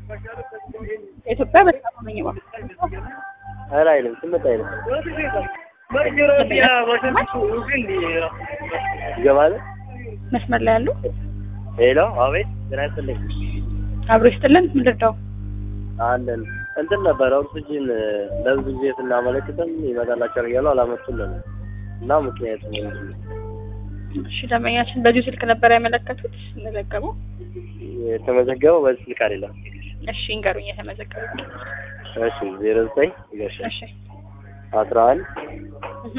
ኢትዮጵያ በጣም ነኝ ባ ኧረ አይልም ስምንት አይልም ይገባል። መስመር ላይ ያሉ ሄሎ አቤት፣ ጤና ይስጥልኝ። አብሮ ይስጥልን። ምን ልርዳው? አለን እንትን ነበረ ኦክሲጅን ለብዙ ጊዜ ስናመለክትም ይመጣላቸዋል እያሉ አላመጡልን እና ምክንያቱ ምንድን ነው? እሺ ደንበኛችን በዚሁ ስልክ ነበር ያመለከቱት መዘገቡ። የተመዘገበው በዚህ ስልክ አይደለም። እሺ እንገሩኝ የተመዘገቡ። እሺ ዜሮ ዘጠኝ ይገርሻል እሺ አስራ አንድ እህ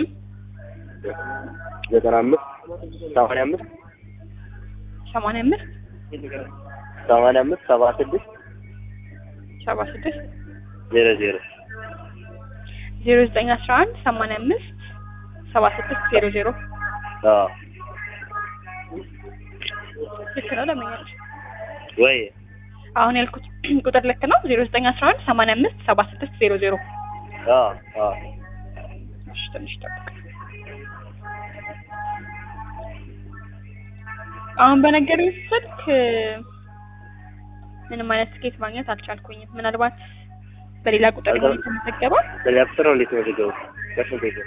ዘጠና አምስት ሰማንያ አምስት ሰማንያ አምስት ሰማንያ አምስት ሰባ ስድስት ሰባ ስድስት ዜሮ ዜሮ ዜሮ ዘጠኝ አስራ አንድ ሰማንያ አምስት ሰባ ስድስት ዜሮ ዜሮ አዎ ልክ ነው ደንበኛችን። ወይ አሁን ያልኩት ቁጥር ልክ ነው። ዜሮ ዘጠኝ አስራ አንድ ሰማንያ አምስት ሰባ ስድስት ዜሮ ዜሮ አዎ አዎ እሺ ትንሽ ጠብቅ። አሁን በነገሩኝ ስልክ ምንም አይነት ትኬት ማግኘት አልቻልኩኝም። ምናልባት በሌላ ቁጥር ሊሆን የተመዘገበው በሌላ ቁጥር ነው እንዴት መዘገቡ? በስንት ሄደ?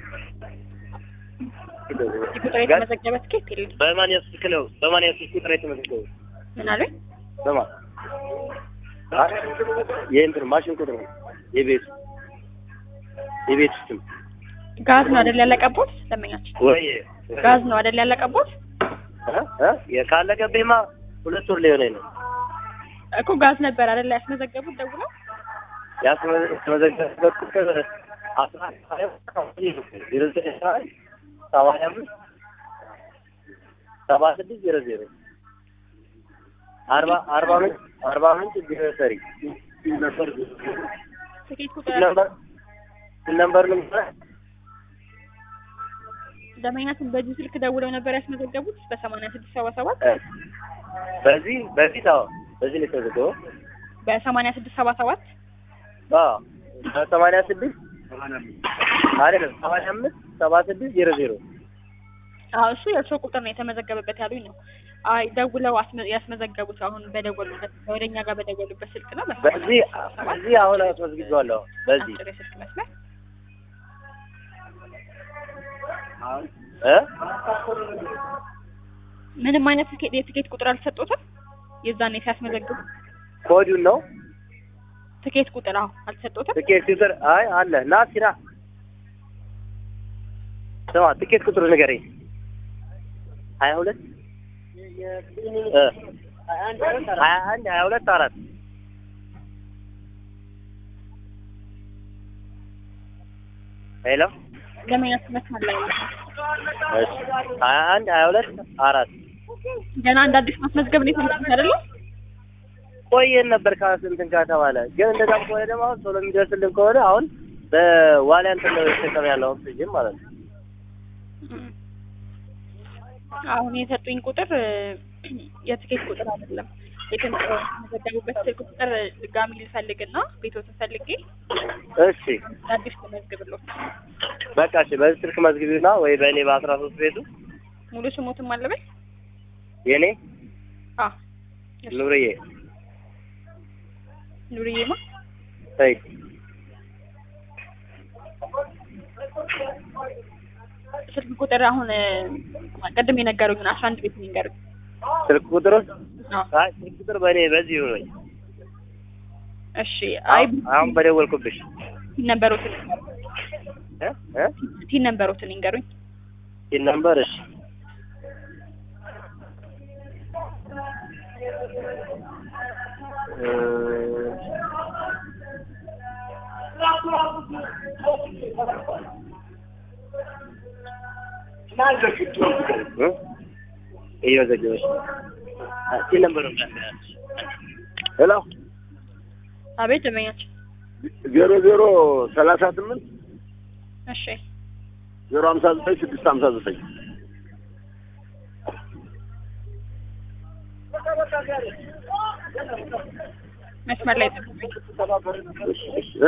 እዚህ ቁጥር የተመዘገበ ትኬት የለም። በማን ስልክ ነው? በማን ስልክ ቁጥር የተመዘገቡ? ምን አሉኝ? በማን አ- የእንትን ማሽን ቁጥር ነው የቤት የቤት ውስጥም ጋዝ ነው አይደል ያለቀቦት? ደንበኛችን ወይ ጋዝ ነው አይደል ያለቀቦት? እ እ ካለቀብኝማ ሁለት ወር ሊሆነኝ ነው። እኮ ጋዝ ነበር አይደል ያስመዘገቡት ደውለው? ያስመዘገበት ቁጥር አስራ ሀያ ዜሮ ዘጠኝ አስራ አንድ ሰማንያ አምስት ሰባ ስድስት ዜሮ ዜሮ አርባ አርባ ምንጭ አርባ ምንጭ ግሮሰሪ ትኬት ቁጥር ነምበር ነምበር ነው ደንበኛችን በዚህ ስልክ ደውለው ነበር ያስመዘገቡት በሰማንያ ስድስት ሰባ ሰባት በዚህ በፊት አዎ በዚህ ነው የተዘገበው በሰማንያ ስድስት ሰባ ሰባት አዎ በሰማንያ ስድስት አይደለም ሰማንያ አምስት ሰባ ስድስት ዜሮ ዜሮ አዎ እሱ የእርስዎ ቁጥር ነው የተመዘገበበት ያሉኝ ነው። አይ ደውለው አስመ- ያስመዘገቡት አሁን በደወሉበት ወደኛ ጋር በደወሉበት ስልክ ነው። በዚህ በዚህ አሁን አስመዝግቤዋለሁ በዚህ አጭር የስልክ መስመር እ ምንም አይነት ትኬት የትኬት ቁጥር አልተሰጡትም። የዛኔ ሲያስመዘግቡ ኮዱን ነው ትኬት ቁጥር አዎ አልተሰጡትም። ትኬት ቁጥር አይ አለ ና ሲራ ስማ ትኬት ቁጥሩ ንገረኝ ሀያ ሁለት እ ሀያ አንድ ሀያ ሁለት አራት ሄሎ ደንበኛችን መስመር ላይ ነው። እሺ ሀያ አንድ ሀያ ሁለት አራት ገና እንደ አዲስ ማስመዝገብ ነው የፈለጉት አይደለ? ቆየን ነበር ከስንትን ከተባለ ግን እንደዛም ከሆነ ደግሞ አሁን ቶሎ የሚደርስልን ከሆነ አሁን በዋሊያ እንትን ነው የተጠቀም ያለው ኦክሲጅን ማለት ነው እም። አሁን የሰጡኝ ቁጥር እ፣ የትኬት ቁጥር አይደለም። የተመዘገቡበት ስልክ ቁጥር ድጋሚ ልፈልግና ቤቶትን ፈልጌ እሺ እንደ አዲስ ልመዝግብሎት። በቃ እሺ በዚህ ስልክ መዝግቢና ወይ በእኔ በአስራ ሶስት ቤቱ ሙሉ ስሞትም አለበል የእኔ አ ኑርዬ ኑርዬማ ተይ ስልክ ቁጥር አሁን እ፣ ቅድም የነገሩኝን አስራ አንድ ቤት የሚንገሩኝ ስልክ ቁጥር አዎ አይ ስልክ ቁጥር በእኔ በዚህ ይሁነኝ እሺ አይ አሁን በደወልኩብሽ ቲን ነበሮትን እ እ ቲን ነበሮትን ይንገሩኝ ይህን ነምበር እሺ እ እ እየመዘገበች ነው። አ- ይህን ነምበር ነው ሄሎ አቤት ደንበኛችን ዜሮ ዜሮ ሰላሳ ስምንት እሺ ዜሮ ሀምሳ ዘጠኝ ስድስት ሀምሳ ዘጠኝ መስመር ላይ ጠብቁኝ። እ?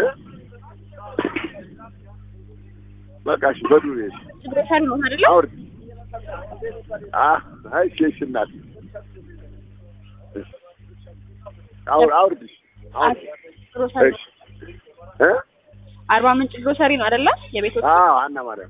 በቃ እሺ በዱር እሺ ግሮሰሪ ነው አይደለ? አውርድ አ አይ እሺ እሺ እናት እሺ አውር አውርድ እሺ አሁን ግሮሰሪ እሺ እ አርባ ምንጭ ግሮሰሪ ነው አይደለ? የቤቶች አዎ ሀና ማርያም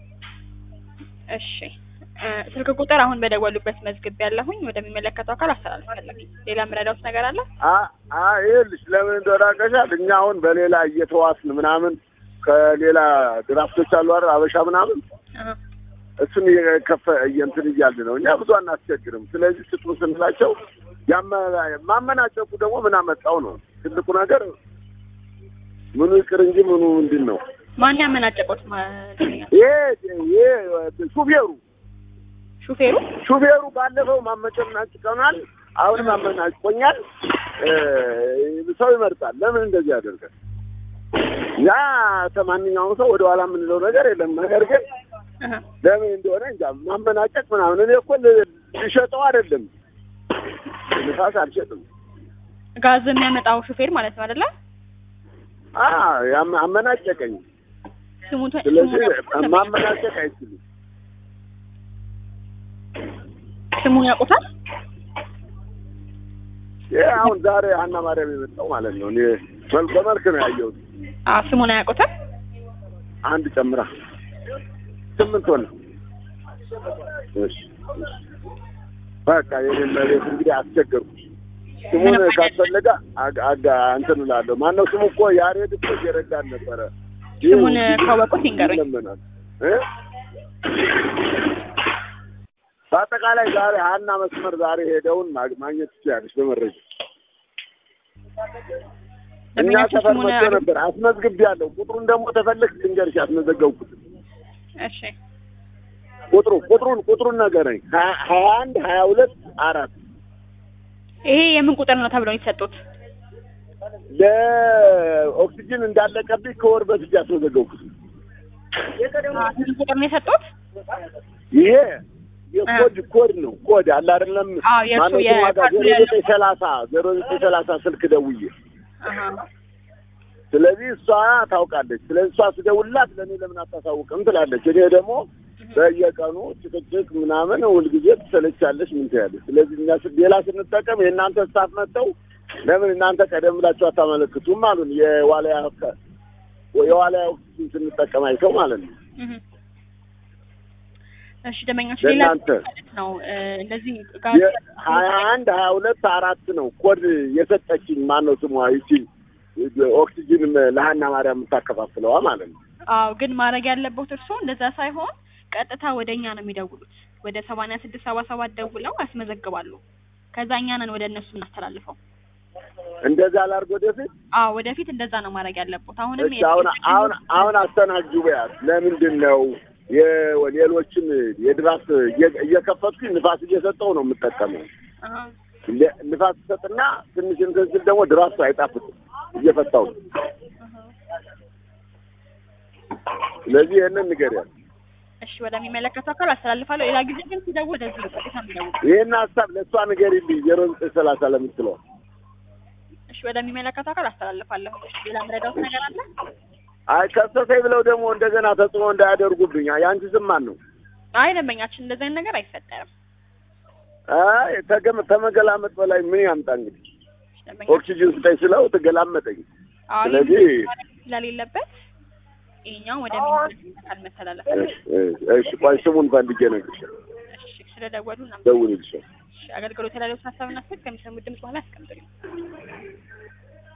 እሺ እ ስልክ ቁጥር አሁን በደወሉበት መዝግብ ያለሁኝ ወደሚመለከተው አካል አስተላልፋለሁ። ሌላ የምረዳውት ነገር አለ? አ አ ይኸውልሽ ለምን እንደሆነ አውቀሻል። እኛ አሁን በሌላ እየተዋስን ምናምን ከሌላ ድራፍቶች አሉ አይደል አበሻ ምናምን አሀ። እሱን እየከፈ እንትን እያልን ነው። እኛ ብዙ አናስቸግርም። ስለዚህ ስጡ ስንላቸው ያመ- ማመናጨቁ ደግሞ ምን አመጣው ነው ትልቁ ነገር። ምኑ ይቅር እንጂ ምኑ ምንድን ነው ማን ያመናጨቆት? ማ- ይሄ ይሄ ሹፌሩ ሹፌሩ ሹፌሩ ባለፈው ማመጨናጭቀናል፣ አሁንም አመናጭቆኛል። እ ሰው ይመርጣል። ለምን እንደዚህ ያደርጋል? ያ ከማንኛውም ሰው ወደ ኋላ የምንለው ነገር የለም። ነገር ግን አሀ። ለምን እንደሆነ እንጃ ማመናጨቅ ምናምን። እኔ እኮ ል- ልሸጠው አይደለም ንፋስ አልሸጥም። ጋዝ የሚያመጣው ሹፌር ማለት ነው አይደለ? አ ያም- አመናጨቀኝ። ስሙን ስለዚህ ስሙን ማመናጨቅ አይችልም። ስሙን ያውቁታል? ይሄ አሁን ዛሬ ሀና ማርያም የመጣው ማለት ነው። እኔ መልክ በመልክ ነው ያየሁት። አዎ ስሙን አያውቁትም? አንድ ጨምራ ስምንት ሆነ። እሺ እሺ። በቃ የኔን መሬት እንግዲህ አስቸገርኩ። ስሙን ምንም አይነት- ካስፈለገ አጋ አጋ እንትን እላለሁ። ማነው ስሙ እኮ ያሬድ እኮ እየረዳን ነበረ። ስሙን ይህ ካወቁት ይንገሩኝ። ይለመናል እ በአጠቃላይ ዛሬ ሀና መስመር ዛሬ ሄደውን ማግ- ማግኘት ትችላለች በመረጃ እኛ ደንበኛችን ሰፈር ስሙን መጥቶ ነበር አስመዝግብ ያለው ቁጥሩን ደግሞ ተፈለግ ልንገርሽ ያስመዘገብኩት እሺ ቁጥሩ ቁጥሩን ቁጥሩን ነገረኝ ሀያ ሀያ አንድ ሀያ ሁለት አራት ይሄ የምን ቁጥር ነው ተብለው የተሰጡት? ለኦክሲጅን እንዳለቀብኝ ከወር በፊት ያስመዘገብኩት አዎ፣ ስንት ቁጥር ነው የሰጡት? ይሄ የኮድ ኮድ ነው ኮድ አለ አይደለም አዎ፣ የእሱ ማነው ስሟ ጋር የካርዱ ዜሮ ያለው ዘጠኝ ሰላሳ ዜሮ ዘጠኝ ሰላሳ ስልክ ደውዬ አሀ። ስለዚህ እሷ ታውቃለች ስለዚህ እሷ ስደውልላት ለእኔ ለምን አታሳውቅም ትላለች እኔ ደግሞ በየቀኑ ጭቅጭቅ ምናምን ሁልጊዜ ትሰለቻለች ምን ትያለች ስለዚህ እኛ ስ- ሌላ ስንጠቀም የእናንተ ስታፍ መጥተው ለምን እናንተ ቀደም ብላችሁ አታመለክቱም አሉን የዋልያ ከ- የዋልያ ኦክሲጅን ስንጠቀም አይተው ማለት ነው እህ። እሺ ደንበኛችን ሌላ ለእናንተ ማለት ነው እ፣ እንደዚህ ጋዝ ሀያ አንድ ሀያ ሁለት አራት ነው ኮድ የሰጠችኝ ማነው ስሟ ይቺ ኦክሲጅን ለሀና ማርያም የምታከፋፍለዋ ማለት ነው አዎ ግን ማድረግ ያለበት እርስዎ እንደዛ ሳይሆን ቀጥታ ወደ እኛ ነው የሚደውሉት። ወደ ሰማንያ ስድስት ሰባ ሰባት ደውለው ያስመዘግባሉ። ከዛ እኛ ነን ወደ እነሱ እናስተላልፈው። እንደዛ ላድርግ ወደፊት አዎ ወደፊት እንደዛ ነው ማድረግ ያለበት። አሁንም እሺ አሁን አሁን አሁን አስተናግጁ በያት ለምንድን ነው የሌሎችን የድራፍት እየ- እየከፈትኩኝ ንፋስ እየሰጠው ነው የምጠቀመው አሀ። ለ- ንፋስ ሰጥና ትንሽ እንትን ስል ደግሞ ድራፍቱ አይጣፍጥም እየፈታው ነው ስለዚህ ይህንን ንገሪያት እሺ ወደሚመለከተው አካል አስተላልፋለሁ። ሌላ ጊዜ ግን ሲደውል ወደዚህ ነው ቀጥታ የሚደውሉ። ይህን ሀሳብ ለእሷ ንገሪልኝ ዜሮ ዘጠኝ ሰላሳ ለምትለው እሺ ወደሚመለከተው አካል አስተላልፋለሁ። እሺ ሌላ የምረዳውት ነገር አለ? አይ ከሰሰኝ ብለው ደግሞ እንደገና ተጽዕኖ እንዳያደርጉብኝ የአንቺ ስም ማን ነው አይ ደንበኛችን እንደዚህ አይነት ነገር አይፈጠርም። አይ ተገም ተመገላመጥ በላይ ምን ያምጣ እንግዲህ እሺ፣ ደንበኛችን ኦክሲጅን ስጠኝ ስለው ትገላመጠኝ አዎ ስለዚህ- ይህ ማለት ስለሌለበት ይሄኛው ወደሚመለከተው አካል መተላለፍ አለበት። እሺ፣ እሺ ቆይ ስሙን ፈልጌ እነግርሻለሁ እሺ ስለደወሉ እናመሰግናለን። ደውልልሻለሁ እሺ አገልግሎት ያለው ሀሳብና ስልክ ከሚሰሙት ድምጽ በኋላ ያስቀምጡልኝ።